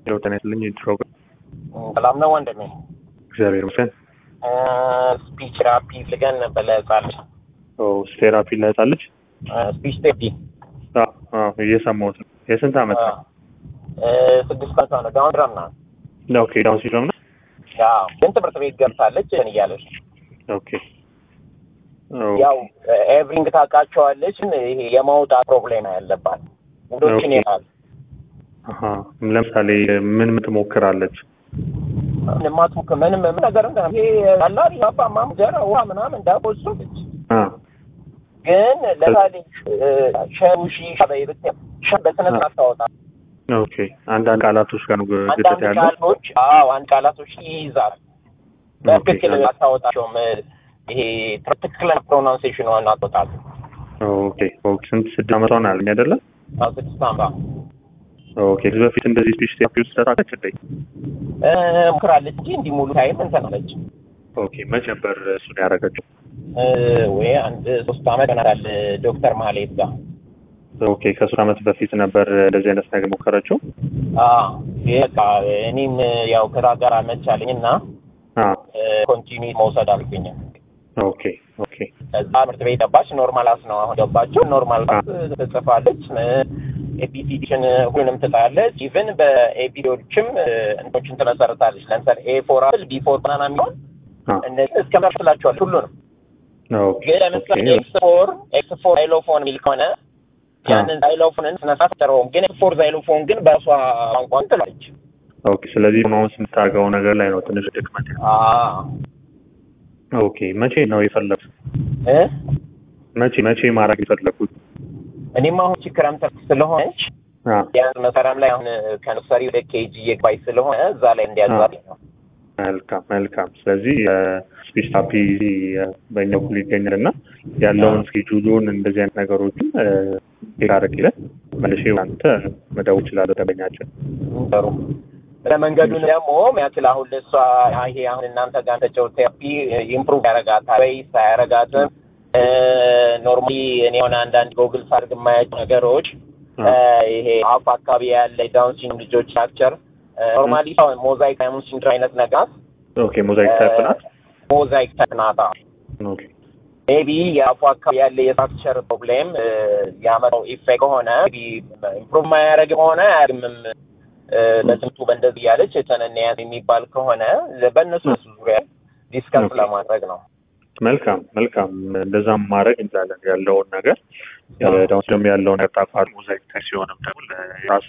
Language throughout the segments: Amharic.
ለው ጤና ይስጥልኝ ፕሮግራም ሰላም ነው ወንድሜ። እግዚአብሔር ይመስገን። ስፒች ቴራፒ ፍልገን ነበር ለህጻን ልጅ ቴራፒ ለህጻን ልጅ ስፒች ቴራፒ አዎ፣ አዎ፣ እየሰማሁት ነው። የስንት ዓመት ነው? ስድስት ዓመቷ ነው። ዳውን ድረም ናት። ኦኬ ዳውን ሲንድሮም ነው። ያው ግን ትምህርት ቤት ገብታለች ን እያለች ኦኬ ያው ኤቭሪንግ ታውቃቸዋለች። ግን ይሄ የማውጣት ፕሮብሌም ያለባት ውዶችን ኦኬ። ይላል አሀ፣ ለምሳሌ ምን ምን ትሞክራለች? ማትሞክ ምንም ምን ነገር እንደ ይሄ አላሪ አባ ማም ጀራ ውሃ ምናምን ዳቦ እሱ ልጅ አ ግን ለምሳሌ ሸውሺ ሻበይ ብትል ሻ በስነ ስርዓት ታወጣ ኦኬ አንዳንድ ቃላቶች ጋር ነው ግጭት አንዳንድ ያለው። ቃሎች አዎ አንድ ቃላቶች ይይዛል። በትክክል ኦኬ። አታወጣቸውም። ይሄ ትክክለኛ ፕሮናንሴሽን አትወጣል። ኦኬ ኦኬ። ስንት ስድስት ዓመቷ ነው ያለኝ አይደለ? አዎ ስድስት አመቷ ኦኬ ከዚህ በፊት እንደዚህ ስፒች ቴራፒ ውስጥ ተሳተፈች እንዴ? እ፣ ሞክራለች እንጂ እንዲህ ሙሉ ታይም እንትን አለች ኦኬ መች ነበር እሱን ያደረገችው? እ፣ ወይ አንድ ሶስት አመት ይሆናል ዶክተር ማህሌት ጋር ኦኬ ከሶስት ዓመት በፊት ነበር እንደዚህ አይነት ነገር ሞከረችው? አዎ ይሄ በቃ እኔም ያው ከዛ ጋር አመቻለኝ እና አ ኮንቲኒ መውሰድ አልኩኝ። ኦኬ ኦኬ ከዛ ትምህርት ቤት ገባች። ኖርማል አስ ነው አሁን ገባችው። ኖርማል አስ ትጽፋለች፣ ኤፒሲዲሽን ሁሉንም ትጣለች። ኢቨን በኤፒዶችም እንትኖችን ትመሰርታለች። ለምሳሌ ኤ ፎር አፕል ቢ ፎር ባናና የሚሆን አ እነዚህ እስከ መርስላቸዋል ሁሉንም። ኦኬ ግን ለምሳሌ ኦኬ ኤክስ ፎር ኤክስ ፎር ዛይሎፎን የሚል ከሆነ ያንን ዛይሎፎንን ስነሳት ጠረውም ግን ኤክስ ፎር ዛይሎፎን ግን በእሷ ቋንቋን ትላለች። ኦኬ ስለዚህ አሁን ስምታደርገው ነገር ላይ ነው ትንሽ ድክመት ያለው። አዎ ኦኬ መቼ ነው የፈለጉት? እ መቼ መቼ ማድረግ የፈለጉት? እኔም አሁን ቺ ክረምት ስለሆነች አ ቢያንስ መስከረም ላይ አሁን ከነርሰሪ ወደ ኬጂ እየገባች ስለሆነ እዛ ላይ እንዲያዛት ነው። መልካም መልካም። ስለዚህ ስፒች ቴራፒ በእኛ በኩል ይገኛል እና ያለውን ስኬጁሉን እንደዚህ አይነት ነገሮችን አረግለን መልሼ አንተ መደወል እችላለሁ ደንበኛችን። ጥሩ ለመንገዱን ደግሞ ያክል አሁን ለእሷ ይሄ አሁን እናንተ ጋር ተጨው ቴራፒ ኢምፕሩቭ ያደርጋታል ወይስ አያደርጋትም? ኖርማሊ እኔ የሆነ አንዳንድ ጎግል ሳድርግ የማያቸው ነገሮች እ፣ ይሄ አፍ አካባቢ ያለ ዳውን ሲንድሮም ልጆች ስትራክቸር ኖርማሊ ሞዛይክ ዳውን ሲንድሮም አይነት ነገር ኦኬ ሞዛይክ ታይፕ ናት። ሞዛይክ ተክናታ ኦኬ ሜቢ የአፉ አካባቢ ያለ የስትራክቸር ፕሮብሌም ያመጣው ኢፌክት ከሆነ ኢምፕሩቭ ማያደርግ ከሆነ አያድምም በትምህርቱ በእንደዚህ እያለች የተነነያን የሚባል ከሆነ በእነሱ ዙሪያ ዲስከስ ኦኬ። ለማድረግ ነው። መልካም መልካም። እንደዛም ማድረግ እንችላለን ያለውን ነገር ዳውን ደግሞ ያለውን ያጣፋል ሞዛይክ ታይፕ ሲሆንም ደግሞ የራሱ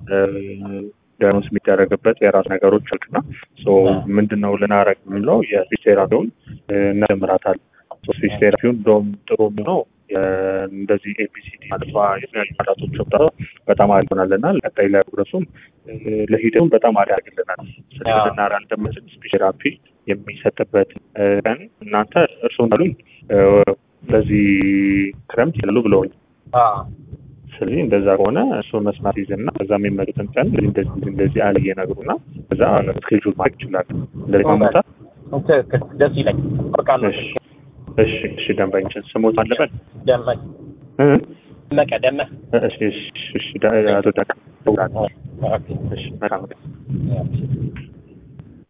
ዳያኖስ የሚደረግበት የራሱ ነገሮች አሉና ሶ ምንድን ነው ልናረግ የምንለው የስፒች ቴራፒውን እናጀምራታለን። ስፒች ቴራፒውን እንደውም ጥሩ የሚሆነው የ- እንደዚህ ኤቢሲዲ ማለቷ የተለያዩ ቃላቶች ወጣ በጣም አሪፍ ይሆናል እና ቀጣይ ላይ ፕሮግረሱም ለሂደቱም በጣም አሪፍ ያደርግልናል። ስለዚህ አዎ። ልናራ እንደምንችል ስፒች ቴራፒ የሚሰጥበት እ፣ ቀን እናንተ እርስዎን አሉኝ በዚህ ክረምት ይላሉ ብለውኝ አዎ ስለዚህ እንደዛ ከሆነ እሱ መስማት ይዝና ከዛ የሚመጡትን ቀን እንደዚህ እንደዚህ እንደዚህ አለ እየነግሩና ከዛ ስኬጁል ማድረግ ይችላል። እንደዚህ ማመጣት ትክክል። ደስ ይለኝ ወርቃለሁ። እሺ እሺ እሺ ደንበኞችን ስሞት አለበት ደመቅ እ? ደመቀ ደመቅ እሺ እሺ እሺ ዳ- አቶ ዳቅ ኦኬ። እሺ መልካም ኦኬ።